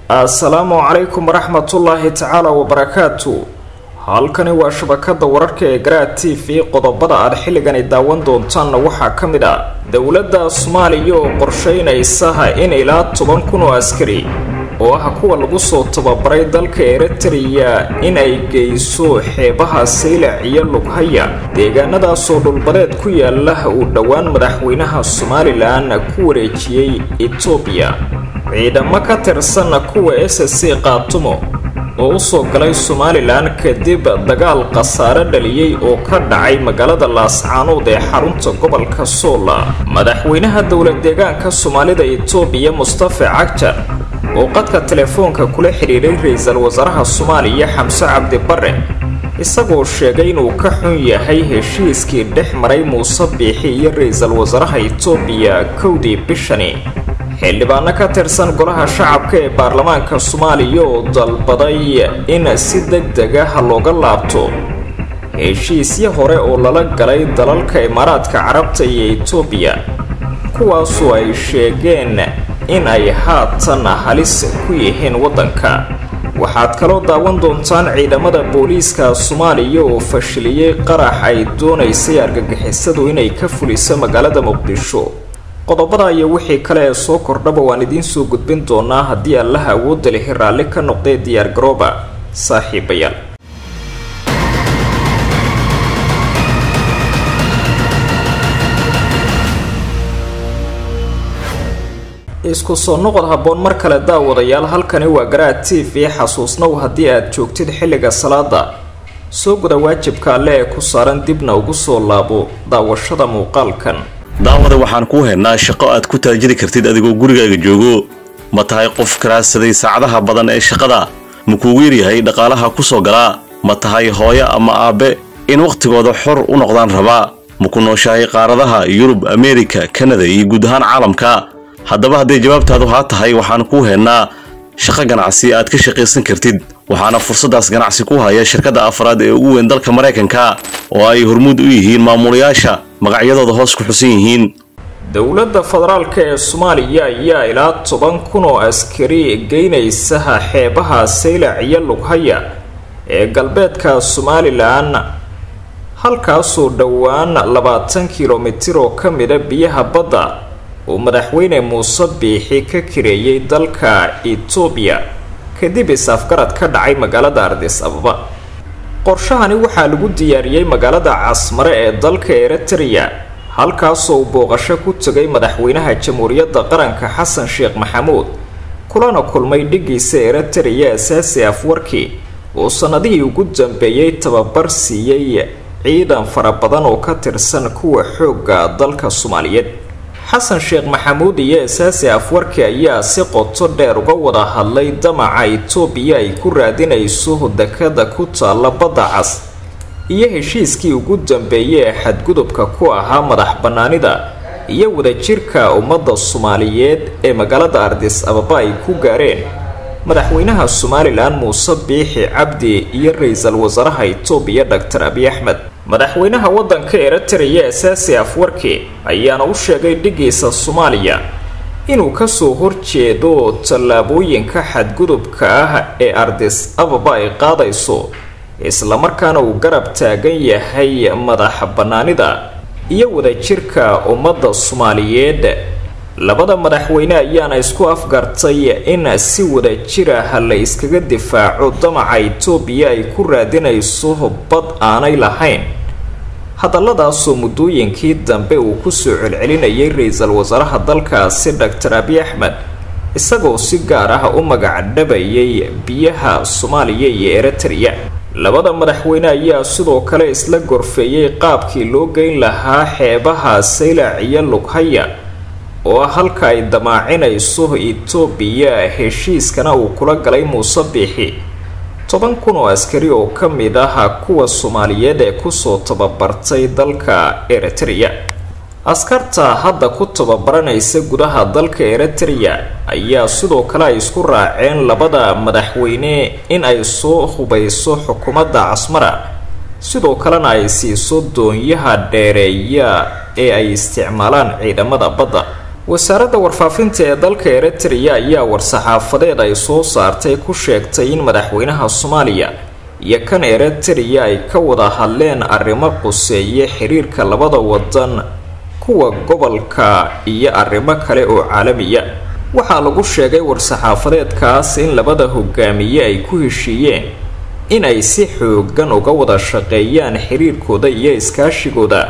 assalaamu calaykum waraxmatullaahi tacaala wabarakaatu halkani waa shabakada wararka ee garaad t v qodobada aad xilligani daawan doontaanna waxaa ka mid ah dowladda soomaaliya oo qorsheynaysa in ilaa toban kun oo askari oo ah kuwa lagu soo tababaray dalka eritreya in ay geyso xeebaha saylac iyo lughaya deegaanadaasoo dhulbadeed ku yaala uu dhowaan madaxweynaha somalilan ku wareejiyey etoobiya ciidamo ka tirsan kuwa s c qaatumo oo usoo galay somalilan kadib dagaal khasaare dhaliyey oo ka dhacay magaalada laascaanood ee xarunta gobolka soola madaxweynaha dowlad deegaanka soomaalida etoobiya mustafa cagjar oo qadka telefoonka kula xidhiiray ra-iisul wasaaraha soomaaliya xamse cabdi bare isagoo sheegay inuu ka xun yahay heshiiskii dhex maray muuse biixi iyo ra-iisul wasaaraha etoobiya kowdii bishani xildhibaano ka tirsan golaha shacabka ee baarlamaanka soomaaliya oo dalbaday in si deg deg ah looga laabto heshiisyo hore oo lala galay dalalka imaaraadka carabta iyo etoobiya kuwaasoo ay sheegeen in ay haatan halis ku yihiin waddanka waxaad kaloo daawan doontaan ciidamada booliiska soomaaliya oo fashiliyey qarax ay doonaysay argagixisadu inay ka fuliso magaalada muqdisho qodobada iyo wixii kale ee soo kordhaba waan idiin soo gudbin doonaa haddii allaha awoodda lihi raalli ka noqdee diyaar garooba saaxiibayaal isku soo noqod habboon mar kale daawadayaal halkani waa garaad t v xasuusnow haddii aad joogtid xilliga salaada soo guda waajibka alle ee ku saaran dibna ugu soo laabo daawashada muuqaalkan daawada waxaan kuu haynaa shaqo aad ku taajiri kartid adigoo gurigaaga joogo ma tahay qof karaadsaday saacadaha badan ee shaqada ma kuugu yaryahay dhaqaalaha ku soo galaa ma tahay hooyo ama aabbe in wakhtigooda xor u noqdaan rabaa ma ku nooshahay qaaradaha yurub ameerika kanada iyo guud ahaan caalamka haddaba hadday jawaabtaadu haa tahay waxaan kuu haynaa shaqo ganacsi aad ka shaqaysan kartid waxaana fursaddaas ganacsi ku haya shirkadda afraad ee ugu weyn dalka maraykanka oo ay hormuud u yihiin maamulayaasha magacyadooda hoos ku xusan yihiin dowladda federaalk ee soomaaliya ayaa ilaa toban kun oo askari geynaysaha xeebaha saylac iyo lughaya ee galbeedka somalilan halkaasoo dhowaan labaatan kilomitir oo ka mida biyaha badda uu madaxweyne muuse biixi ka kireeyey dalka etoobiya kadib is-afgarad ka dhacay magaalada ardis ababa qorshahani waxaa lagu diyaariyey magaalada casmare ee dalka eritreya halkaasoo uu booqasho ku tegay madaxweynaha jamhuuriyadda qaranka xasan sheekh maxamuud kulana kulmay dhigiisa eritreya asaasi afwarki oo sannadihii ugu dambeeyey tababar siiyey ciidan fara badan oo ka tirsan kuwa xoogga dalka soomaaliyeed xasan sheekh maxamuud iyo asaasi afwarki ayaa si qoto dheer uga wada hadlay damaca etoobiya ay ku raadinayso dekada ku taalla badda cas iyo heshiiskii ugu dambeeyey ee xadgudubka ku ahaa madax bannaanida iyo wadajirka ummadda soomaaliyeed ee magaalada ardis ababa ay ku gaareen madaxweynaha somalilan muuse biixi cabdi iyo ra-iisul wasaaraha etoobiya doctor abiy axmed madaxweynaha waddanka eritreya asaasi afwarki ayaana u sheegay dhigiisa soomaaliya inuu kasoo horjeedo tallaabooyinka xadgudubka ah ee ardis ababa ay qaadayso islamarkaana uu garab taagan yahay madax bannaanida iyo wadajirka ummadda soomaaliyeed labada madaxweyne ayaana isku afgartay in si wadajir ah la iskaga difaaco damaca etoobiya ay ku raadinayso bad aanay lahayn hadalladaasoo muddooyinkii dambe uu kusoo celcelinayay ra-iisul wasaaraha dalkaasi doctor abiy axmed isagoo si gaar ah u magacdhabayay biyaha soomaaliya iyo eritreya labada madaxweyne ayaa sidoo kale isla gorfeeyey qaabkii loo geyn lahaa xeebaha saylac iyo lughaya oo ah halka ay damaacinayso etoobiya heshiiskana uu kula galay muuse biixi toban kun oo askari oo ka mid ah kuwa soomaaliyeed ee kusoo tababartay dalka eritreya askarta hadda ku tababaranaysa gudaha dalka eritreya ayaa sidoo kale ay isku raaceen labada madaxweyne in ay soo hubayso xukuumadda casmara sidoo kalena ay siiso doonyaha dheereeya ee ay isticmaalaan ciidamada badda wasaaradda warfaafinta ee dalka eritrea ayaa war-saxaafadeed ay soo saartay ku sheegtay in madaxweynaha soomaaliya iyo kan eritrea ay ka wada hadleen arrimo quseeye xiriirka labada wadan kuwa gobolka iyo arrimo kale oo caalamiya waxaa lagu sheegay war-saxaafadeedkaas in labada hogaamiye ay ku heshiiyeen in ay si xoogan uga wada shaqeeyaan xiriirkooda iyo iskaashigooda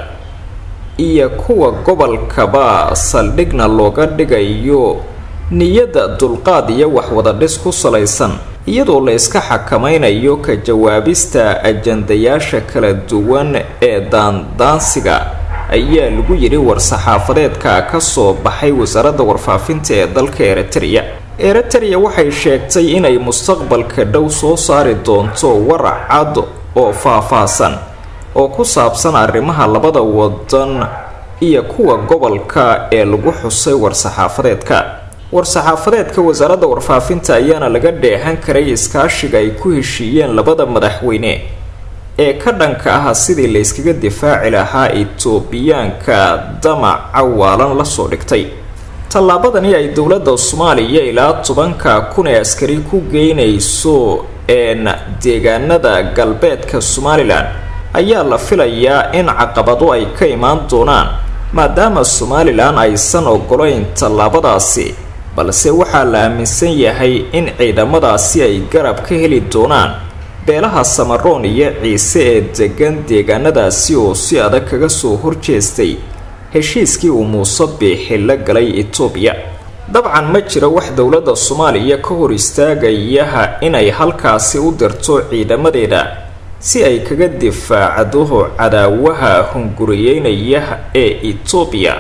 iyo kuwa gobolkaba saldhigna looga dhigayo niyadda dulqaad iyo waxwadadhis ku salaysan iyadoo la iska xakamaynayo ka jawaabista ajandayaasha kala duwan ee daandaansiga ayaa lagu yidhi war-saxaafadeedka ka soo baxay wasaaradda warfaafinta ee dalka eritrea eritrea waxay sheegtay inay mustaqbalka dhow soo saari doonto warac cad oo faah-faahsan oo ku saabsan arrimaha labada wadan iyo kuwa gobolka ee lagu xusay war-saxaafadeedka war-saxaafadeedka wasaaradda warfaafinta ayaana laga dheehan karay iskaashiga ay ku heshiiyeen labada madaxweyne ee ka dhanka ah sidii la yskaga difaaci lahaa itoobiyaanka damaca waalan lasoo dhigtay tallaabadani ay dowladda soomaaliya ilaa tobanka kun ee askari ku geynayso een deegaanada galbeedka somalilan ayaa la filayaa in caqabado ay ka imaan doonaan maadaama somalilan aysan ogolayn tallaabadaasi balse waxaa la aaminsan yahay in ciidamadaasi ay garab ka heli doonaan beelaha samaroon iyo ciise ee degan deegaanadaasi oo si adag kaga soo horjeestay heshiiskii uu muuse biixi la galay etoobiya dabcan ma jiro wax dowladda soomaaliya ka hor istaagayaha inay halkaasi u dirto ciidamadeeda si ay kaga difaacdo cadaawaha hunguriyeynaya ee etoobiya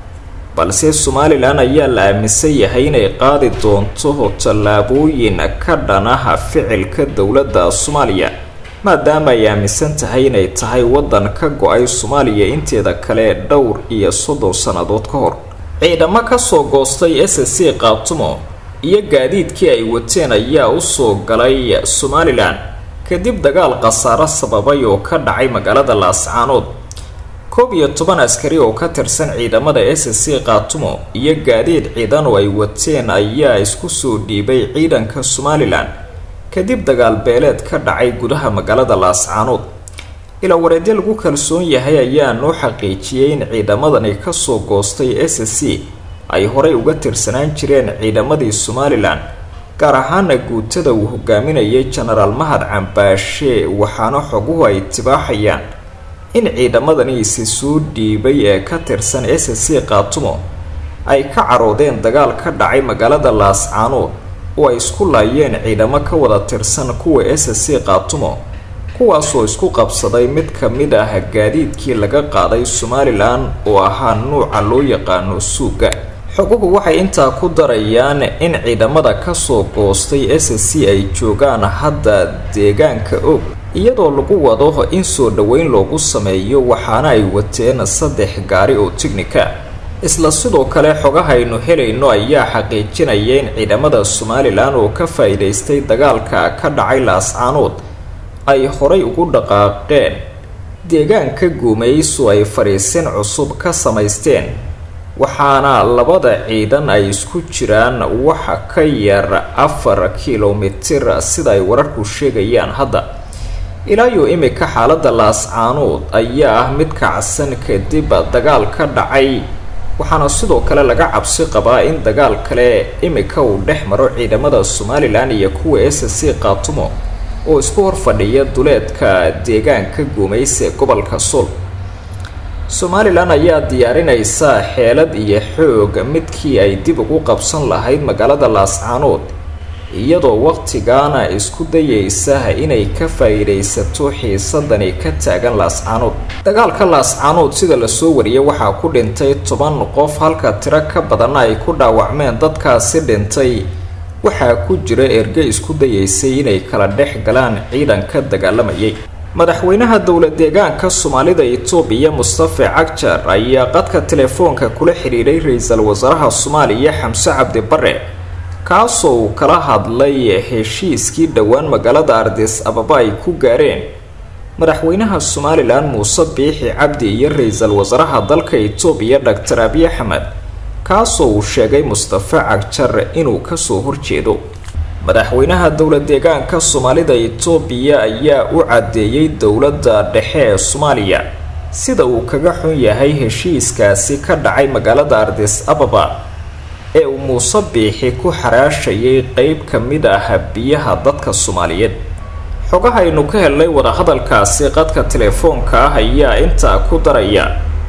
balse somalilan ayaa la aaminsan yahay inay qaadi doonto tallaabooyin ka dhanaha ficilka dowladda soomaaliya maadaama ay aaminsan tahay inay tahay waddan ka go-ay soomaaliya inteeda kale dhowr iyo soddon sannadood ka hor ciidamo kasoo goostay s c qaatumo iyo gaadiidkii ay wateen ayaa usoo galay somalilan kadib dagaal khasaaro sababay oo ka dhacay magaalada laascaanood koob iyo toban askari oo ka tirsan ciidamada s c qaatumo iyo gaadiid ciidan oo ay wateen ayaa isku soo dhiibay ciidanka somalilan kadib dagaal beeleed ka dhacay gudaha magaalada laascaanood ilaa wareedyo lagu kalsoon yahay ayaa noo xaqiijiyey in ciidamadani kasoo goostay s c ay horey uga tirsanaan jireen ciidamadii somalilan gaar ahaana guutada uu hogaaminayay jenaraal mahad cambaashe waxaana xoguhu ay tibaaxayaan in ciidamadani isi soo dhiibay ee ka tirsan s c qaatumo ay ka caroodeen dagaal ka dhacay magaalada laascaanood oo ay isku laayeen ciidamo ka wada tirsan kuwa s c qaatumo kuwaasoo isku qabsaday mid ka mid ah gaadiidkii laga qaaday somalilan oo ahaa nuuca loo yaqaano suuga xoguhu waxay intaa ku darayaan in ciidamada kasoo goostay s c ay joogaan hadda deegaanka og iyadoo lagu wado in soo dhoweyn loogu sameeyo waxaana ay wateen saddex gaari oo tignika isla sidoo kale xogahaynu helayno ayaa xaqiijinaya in ciidamada somalilan oo ka faa-iidaystay dagaalka ka dhacay laascaanood ay horay ugu dhaqaaqeen deegaanka guumayso ay fadhiisin cusub ka samaysteen waxaana labada ciidan ay isku jiraan waxa ka yar afar kilomitir sida ay wararku sheegayaan hadda ilaayo imika xaaladda laascaanood ayaa ah mid kacsan kadib dagaal ka dhacay waxaana sidoo kale laga cabsi qabaa in dagaal kale imika uu dhex maro ciidamada somalilan iyo kuwa s c qaatumo oo isku hor fadhiya duleedka deegaanka guumaysa ee gobolka sool somalilan ayaa diyaarinaysa xeelad iyo xoog midkii ay dib ugu qabsan lahayd magaalada laascaanood iyadoo waqtigaana isku dayaysa inay ka faa-iidaysato xiisadani ka taagan laascaanood dagaalka laascaanood sida lasoo wariyay waxaa ku dhintay toban qof halka tiro ka badanna ay ku dhaawacmeen dadkaasi dhintay waxaa ku jira erge isku dayaysay inay kala dhex galaan ciidanka dagaalamayay madaxweynaha dowla deegaanka soomaalida itoobiya mustafe cagjar ayaa qadka telefoonka kula xidhiidhay ra-iisul wasaaraha soomaaliya xamse cabdi bare kaasoo uu kala hadlay heshiiskii dhowaan magaalada ardis ababa ay ku gaareen madaxweynaha somalilan muuse biixi cabdi iyo ra-iisul wasaaraha dalka itoobiya doctor abiy axmed kaasoo uu sheegay mustafe cagjar inuu kasoo horjeedo madaxweynaha dowla deegaanka soomaalida itoobiya ayaa u caddeeyey dowladda dhexe ee soomaaliya sida uu kaga xun yahay heshiiskaasi ka dhacay magaalada ardis ababa ee uu muuse biixi ku xaraashayay qeyb ka mid ah biyaha dadka soomaaliyeed xogahaynu ka helnay wadahadalkaasi qadka telefoonka ah ayaa intaa ku daraya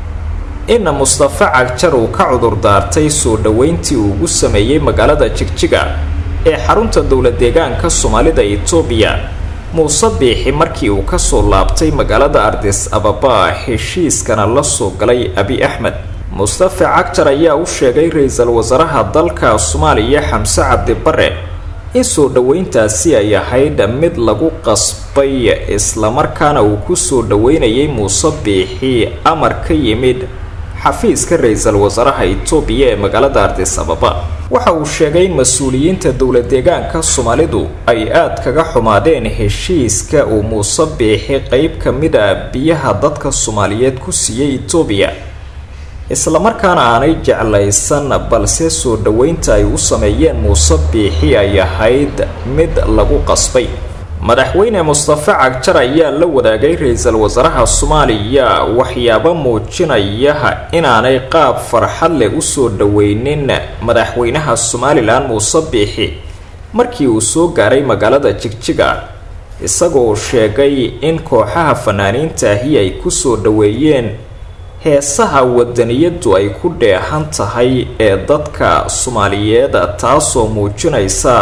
in mustafe cagjar uu ka cudur daartay soo dhoweyntii uu ugu sameeyey magaalada jigjiga ee xarunta dowla deegaanka soomaalida itoobiya muuse biixi markii uu kasoo laabtay magaalada ardis ababa heshiiskana la soo galay abi axmed mustafe cagjar ayaa u sheegay ra-iisul wasaaraha dalka soomaaliya xamse cabdi bare in soo dhoweyntaasi ay ahayd mid lagu qasbay islamarkaana uu kusoo dhoweynayay muuse biixi amar ka yimid xafiiska ra-iisul wasaaraha itoobiya ee magaalada ardis ababa waxa uu sheegay in mas-uuliyiinta dowla deegaanka soomaalidu ay aada kaga xumaadeen heshiiska uu muuse biixi qeyb ka mid a biyaha dadka soomaaliyeed ku siiyey itoobiya islamarkaana aanay jeclaysan balse soo dhoweynta ay u sameeyeen muuse biixi ay ahayd mid lagu qasbay madaxweyne mustafe cagjar ayaa la wadaagay ra-iisul wasaaraha soomaaliya waxyaabo muujinaya inaanay qaab farxad leh usoo dhoweynin madaxweynaha somalilan muuse biixi markii uu soo gaaray magaalada jigjiga isagoo sheegay in kooxaha fanaaniintaahi ay kusoo dhoweeyeen heesaha wadaniyadu ay ku dheehan tahay ee dadka soomaaliyeed taasoo muujinaysa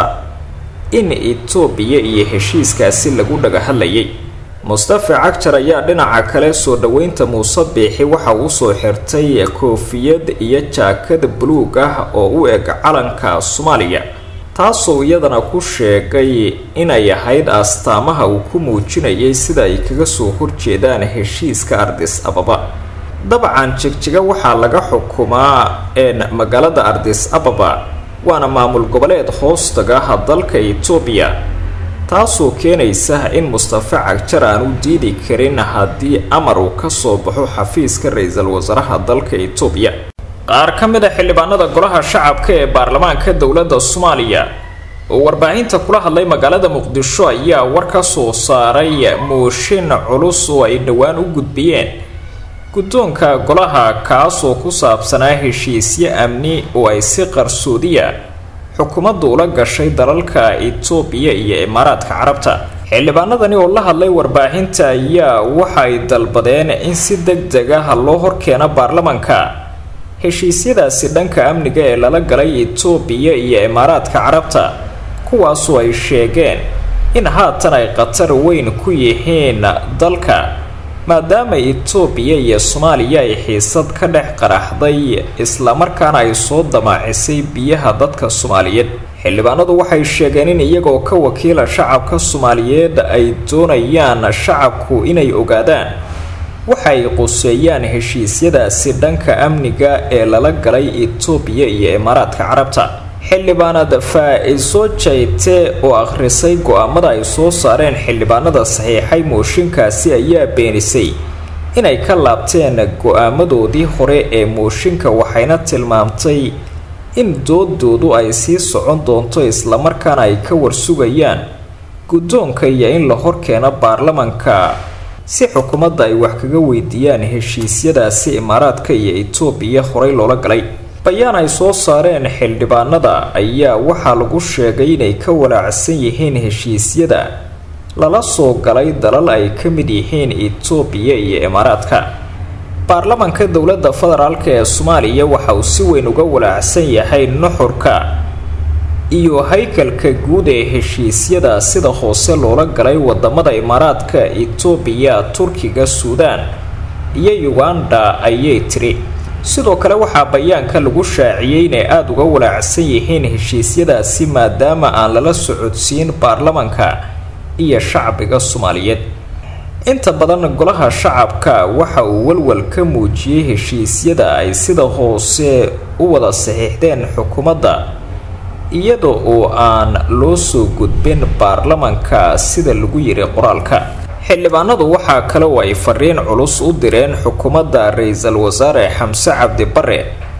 in itoobiya iyo heshiiskaasi lagu dhaga hadlayay mustafe cagjar ayaa dhinaca kale soo dhoweynta muuse biixi waxa uu soo xirtay koofiyad iyo jaakad buluug ah oo u eg calanka soomaaliya taasoo iyadana ku sheegay inay ahayd astaamaha uu ku muujinayay sida ay kaga soo horjeedaan heshiiska ardis ababa dabcan jigjiga waxaa laga xukumaa een magaalada ardis ababa waana maamul goboleed hoostaga dalka itoobiya taasoo keenaysa in mustafe cagjar aan u diidi karin haddii amar uu kasoo baxo xafiiska ra-iisul wasaaraha dalka itoobiya qaar ka mid a xildhibaanada golaha shacabka ee baarlamaanka dowladda soomaaliya oo warbaahinta kula hadlay magaalada muqdisho ayaa war ka soo saaray mooshin culus oo ay dhowaan u gudbiyeen guddoonka golaha kaasoo ku saabsanaa heshiisyo amni oo ay si qarsoodiya xukuumaddu ula gashay dalalka itoobiya iyo imaaraadka carabta xildhibaanadani oo la hadlay warbaahinta ayaa waxa ay dalbadeen in si deg deg ah loo horkeeno baarlamanka heshiisyadaasi dhanka amniga ee lala galay itoobiya iyo imaaraadka carabta kuwaasoo ay sheegeen in haatan ay khatar weyn ku yihiin dalka maadaama itoobiya iyo soomaaliya ay xiisad ka dhex qaraxday islamarkaana ay soo damaacisay biyaha dadka soomaaliyeed xildhibaanadu waxay sheegeen in iyagoo ka wakiila shacabka soomaaliyeed ay doonayaan shacabku inay ogaadaan waxa ay quseeyaan heshiisyadaasi dhanka amniga ee lala galay itoobiya iyo imaaraadka carabta xildhibaanad faa-iso jayte oo akhrisay go-aamada ay soo saareen xildhibaanada saxiixay mooshinkaasi ayaa beenisay inay ka laabteen go-aamadoodii hore ee mooshinka waxayna tilmaamtay in doodoodu ay sii socon doonto islamarkaana ay ka warsugayaan guddoonka iyo in la horkeeno baarlamanka si xukuumadda ay wax kaga weydiiyaan heshiisyadaasi imaaraadka iyo itoobiya horey loola galay bayaan ay soo saareen xildhibaanada ayaa waxaa lagu sheegay inay ka walaacsan yihiin heshiisyada lala soo galay dalal ay ka mid yihiin itoobiya iyo imaaraadka baarlamanka dowladda federaalk ee soomaaliya waxa uu si weyn uga walaacsan yahay nuxurka iyo haykalka guud ee heshiisyada sida hoose loola galay wadamada imaaraadka itoobiya turkiga suudaan iyo uganda ayay tiri sidoo kale waxaa bayaanka lagu shaaciyey inay aada uga walaacsan yihiin heshiisyadaasi maadaama aan lala socodsiin baarlamanka iyo shacbiga soomaaliyeed inta badan golaha shacabka waxa uu walwal ka muujiyey heshiisyada ay sida hoose u wada saxiixdeen xukuumadda iyada oo aan loo soo gudbin baarlamanka sida lagu yiri qoraalka xildhibaanadu waxaa kale oo ay fariin culus u direen xukuumadda ra-iisul wasaare xamse cabdi bare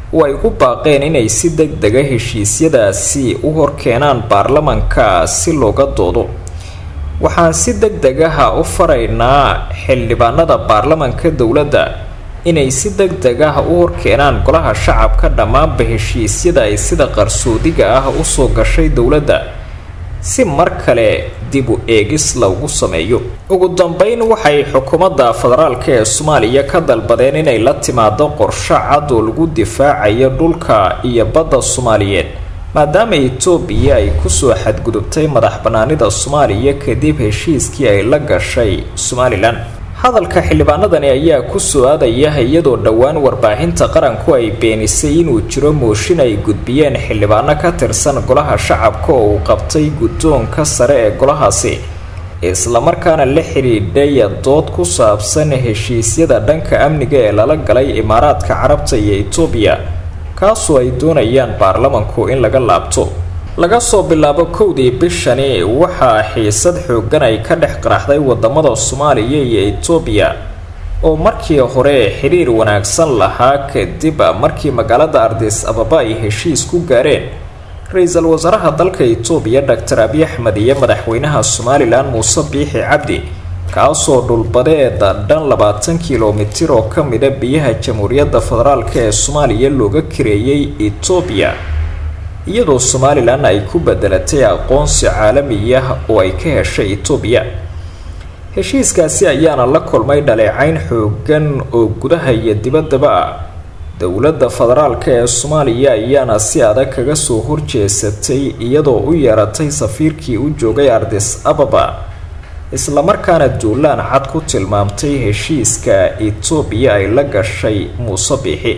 oo ay ku baaqeen inay si deg dega heshiisyadaasi u horkeenaan baarlamanka si looga doodo waxaan si deg degaha u faraynaa xildhibaanada baarlamanka dowladda inay si deg deg ah u horkeenaan golaha shacabka dhammaanba heshiisyada ay sida qarsoodiga ah usoo gashay dowladda si mar kale dib u eegis lagu sameeyo ugu dambeyn waxay xukuumadda federaalk ee soomaaliya ka dalbadeen inay la timaado qorsho cad oo lagu difaacayo dhulka iyo badda soomaaliyeed maadaama etoobiya ay kusoo xadgudubtay madax banaanida soomaaliya kadib heshiiskii ay la gashay somalilan hadalka xildhibaanadani ayaa kusoo aadaya iyadoo dhowaan warbaahinta qaranku ay beenisay inuu jiro mooshin ay gudbiyeen xildhibaano ka tirsan golaha shacabka oo uu qabtay guddoonka sare ee golahaasi islamarkaana la xidhiidhay dood ku saabsan heshiisyada dhanka amniga ee lala galay imaaraadka carabta iyo etoobiya kaasoo ay doonayaan baarlamanku in laga laabto laga soo bilaabo kowdii bishani waxaa xiisad xoogan ay ka dhex qaraxday wadamada soomaaliya iyo etoobiya oo markii hore xiriir wanaagsan lahaa kadib markii magaalada ardis ababa ay heshiis ku gaareen ra-iisul wasaaraha dalka etoobiya doctor abiy axmed iyo madaxweynaha somalilan muuse biixi cabdi kaasoo dhulbadeeda dhan labaatan kilomitir oo ka mida biyaha jamhuuriyadda federaalk ee soomaaliya looga kareeyay etoobiya iyadoo somalilan ay ku bedelatay aqoonsi caalamiya oo ay ka heshay etoobiya heshiiskaasi ayaana la kulmay dhaleecayn xoogan oo gudaha iyo dibaddaba ah dowladda federaalk ee soomaaliya ayaana si adag kaga soo horjeesatay iyadoo u yeeratay safiirkii u joogay ardis ababa islamarkaana duulaan cad ku tilmaamtay heshiiska etoobiya ay la gashay muuse biixi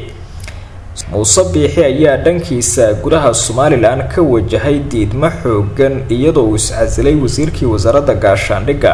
muuse biixi ayaa dhankiisa gudaha somalilan ka wajahay diidmo xoogan iyadoo uu iscasilay wasiirkii wasaaradda gaashaandhigga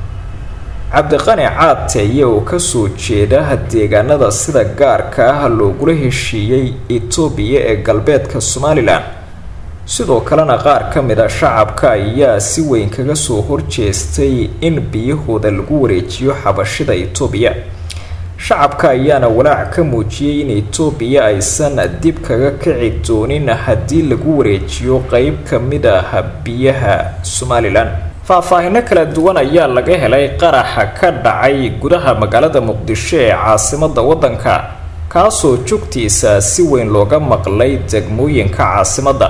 cabdiqani caadteeye oo kasoo jeeda deegaanada sida gaarka ah loogula heshiiyey etoobiya ee galbeedka somalilan sidoo kalena qaar ka mid a shacabka ayaa si weyn kaga soo horjeestay in biyahooda lagu wareejiyo xabashida etoobiya shacabka ayaana walaac ka muujiyey in etoobiya aysan dib kaga kici doonin haddii lagu wareejiyo qeyb ka mid ah biyaha somalilan faahfaahino kala duwan ayaa laga helay qaraxa ka dhacay gudaha magaalada muqdisho ee caasimada waddanka kaasoo jugtiisa si weyn looga maqlay degmooyinka caasimadda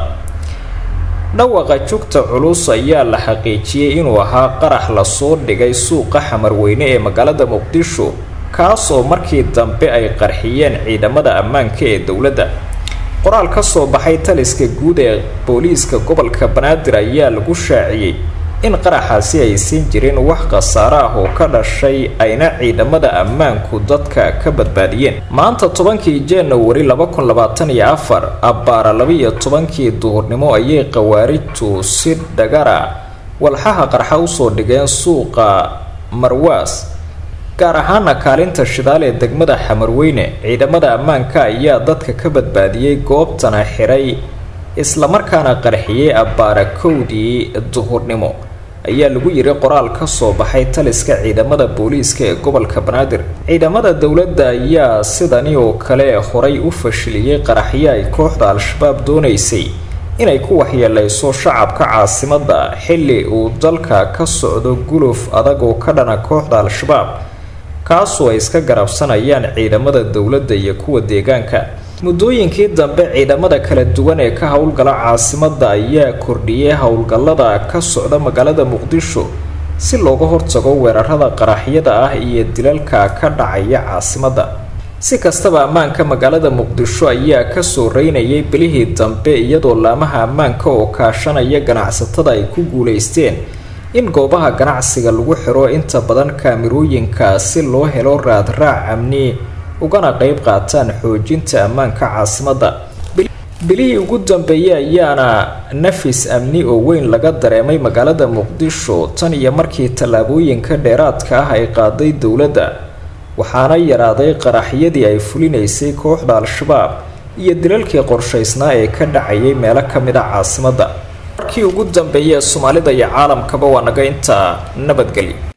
dhawaqa jugta culus ayaa la xaqiijiyey inuu ahaa qarax lasoo dhigay suuqa xamarweyne ee magaalada muqdisho kaasoo markii dambe ay qarxiyeen ciidamada ammaanka ee dowladda qoraal ka soo baxay taliska guud ee booliiska gobolka banaadir ayaa lagu shaaciyey in qaraxaasi aysan jirin wax khasaare ah oo ka dhashay ayna ciidamada ammaanku dadka ka badbaadiyeen maanta tobankii januari laba kun labaatan iyo afar abbaara laba-iyo tobankii duhurnimo ayay khawaarijtu si dhagara walxaha qarxa usoo dhigeen suuqa marwaas gaar ahaana kaalinta shidaal ee degmada xamarweyne ciidamada ammaanka ayaa dadka ka badbaadiyey goobtana xiray islamarkaana qarxiyey abbaara kowdii duhurnimo ayaa lagu yiri qoraal ka soo baxay taliska ciidamada booliiska ee gobolka banaadir ciidamada dowladda ayaa sidani oo kale horay u fashiliyey qaraxyo ay kooxda al-shabaab doonaysay inay ku waxyeeleyso shacabka caasimada xilli uu dalka ka socdo guluf adag oo ka dhana kooxda al-shabaab kaasoo ay iska garabsanayaan ciidamada dowladda iyo kuwa deegaanka muddooyinkii dambe ciidamada kala duwan ee ka howlgala caasimada ayaa kordhiyey howlgallada ka socda magaalada muqdisho si looga hortago weerarada qaraxyada ah iyo dilalka ka dhacaya caasimada si kastaba ammaanka magaalada muqdisho ayaa kasoo reynayay bilihii dambe iyadoo laamaha ammaanka oo kaashanaya ganacsatada ay ku guuleysteen in goobaha ganacsiga lagu xiro inta badan kaamirooyinka si loo helo raadraac amni ugana qeyb qaataan xoojinta ammaanka caasimada bilihii ugu dambeeyey ayaana nafis amni oo weyn laga dareemay magaalada muqdisho tan iyo markii tallaabooyinka dheeraadka ah ay qaaday dowladda waxaana yaraaday qaraxyadii ay fulinaysay kooxda al-shabaab iyo dilalkii qorshaysnaa ee ka dhacayay meelo ka mid a caasimada markii ugu dambeeyey ee soomaalida iyo caalamkaba waa naga intaa nabadgelyo